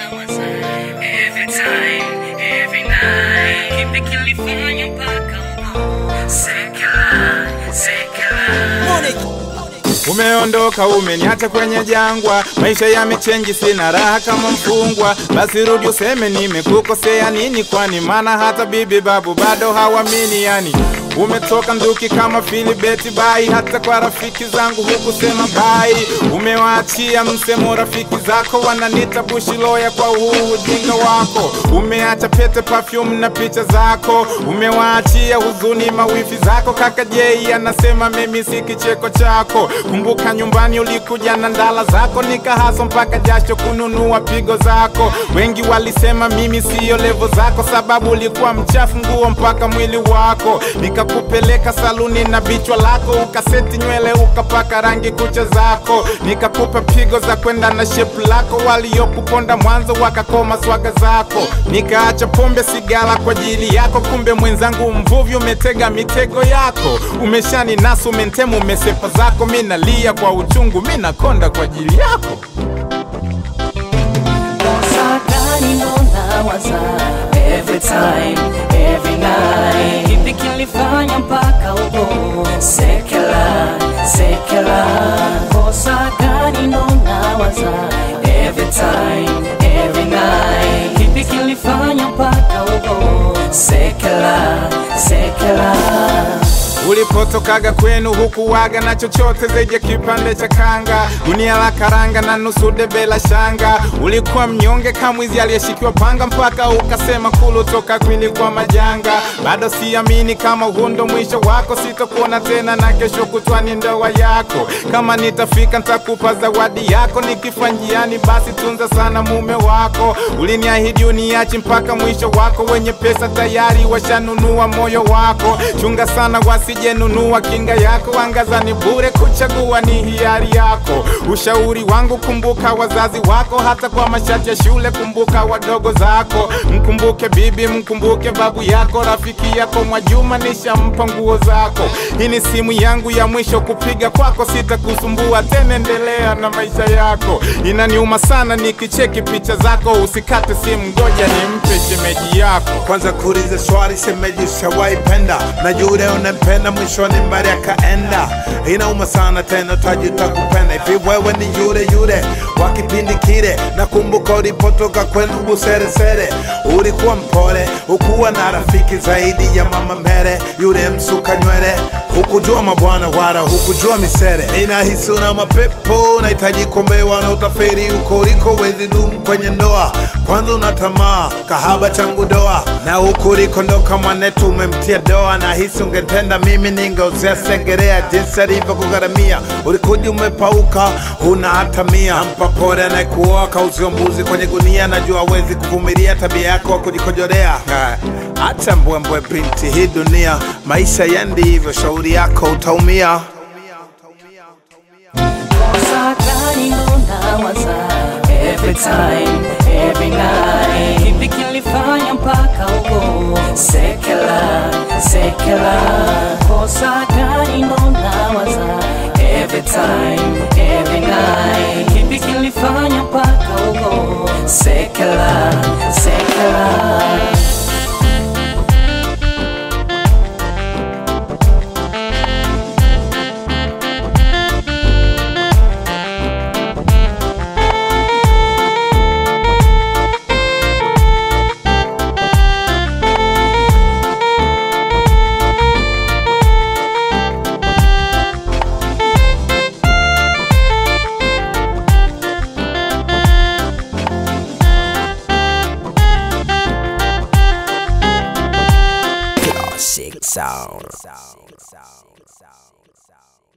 nawaza every time, every night. Kipi kilifanya mpaka uko sekela, sekela. Umeondoka, umeniacha kwenye jangwa, maisha yamechenji, sina raha kama mfungwa. Basi rudi useme nimekukosea nini, kwani maana hata bibi babu bado hawamini. Yani umetoka nduki kama Filibeti bai, hata kwa rafiki zangu hukusema bai. Umewaachia msemo rafiki zako, wananita bushiloya kwa huu ujinga wako. Umeacha pete, perfume na picha zako, umewaachia huzuni mawifi zako. Kaka Jei anasema mimi si kicheko chako. Kumbuka nyumbani ulikuja na ndala zako, nikahaso mpaka jasho kununua pigo zako. Wengi walisema mimi siyo levo zako, sababu ulikuwa mchafu nguo mpaka mwili wako. Nikakupeleka saluni na bichwa lako, ukaseti nywele ukapaka rangi kucha zako. Nikakupa pigo za kwenda na shepu lako, waliokuponda mwanzo wakakoma swaga zako. Nikaacha pombe sigara kwa ajili yako, kumbe mwenzangu mvuvi umetega mitego yako. Umeshani nasu umentemu umesepa zako, mi nalia kwa uchungu, mi nakonda kwa ajili yako. Kosa gani ndo nawaza every time, every night. Kipi kilifanya mpaka uko sekela, sekela. Kosa gani ndo nawaza every time, every night. Kipi kilifanya mpaka uko sekela, sekela. Ulipotokaga kwenu hukuwaga na chochote zaidi ya kipande cha kanga, gunia la karanga na nusu debe la shanga. Ulikuwa mnyonge kamwizi aliyeshikiwa panga, mpaka ukasema kulu toka kwili kwa majanga. Bado siamini kama huu ndo mwisho wako, sitokuona tena na kesho kutwa ni ndoa yako. Kama nitafika nitakupa zawadi yako, nikifa njiani basi tunza sana mume wako. Uliniahidi uniachi mpaka mwisho wako, wenye pesa tayari washanunua moyo wako. Chunga sana wasijenunua kinga yako, angazani bure, kuchagua ni hiari yako. Ushauri wangu, kumbuka wazazi wako, hata kwa mashati ya shule, kumbuka wadogo zako. Mkumbuke bibi, mkumbuke babu yako, rafiki yako Mwajuma nishampa nguo zako. Hii ni simu yangu ya mwisho kupiga kwako, sitakusumbua tena, endelea na maisha yako. Inaniuma sana nikicheki picha zako, usikate simu, ngoja nimpe shemeji yako. kwanza kuuliza swali semeji ushawahi penda na yule unampenda mwishoni mbali akaenda inauma sana tena tajuta kupenda hivi wewe ni yule yule wa kipindi kile nakumbuka ulipotoka kwenu buseresere ulikuwa mpole ukuwa na rafiki zaidi ya mama mbele yule msuka nywele hukujua mabwana wala hukujua misere ninahisi una mapepo unahitaji kombewa na utaferi uko uliko wezi dumu kwenye ndoa kwanza una tamaa kahaba changu doa na huku ulikondoka mwanetu umemtia doa na hisi ungetenda mimi ningeuzia segerea jinsi alivyokugharamia ulikuja umepauka huna hata mia mpa pole anayekuoa kauzio mbuzi kwenye gunia najua wezi kuvumilia tabia yako wa kujikojolea Ha, acha mbwembwe binti hii dunia maisha yendi hivyo shauri yako utaumia Kosa gani ndo nawaza every time, every night. Kipi kilifanya mpaka uko sekela, sekela. Kosa gani ndo nawaza every time, every night. Kipi kilifanya mpaka uko sekela, sekela. Classic sound.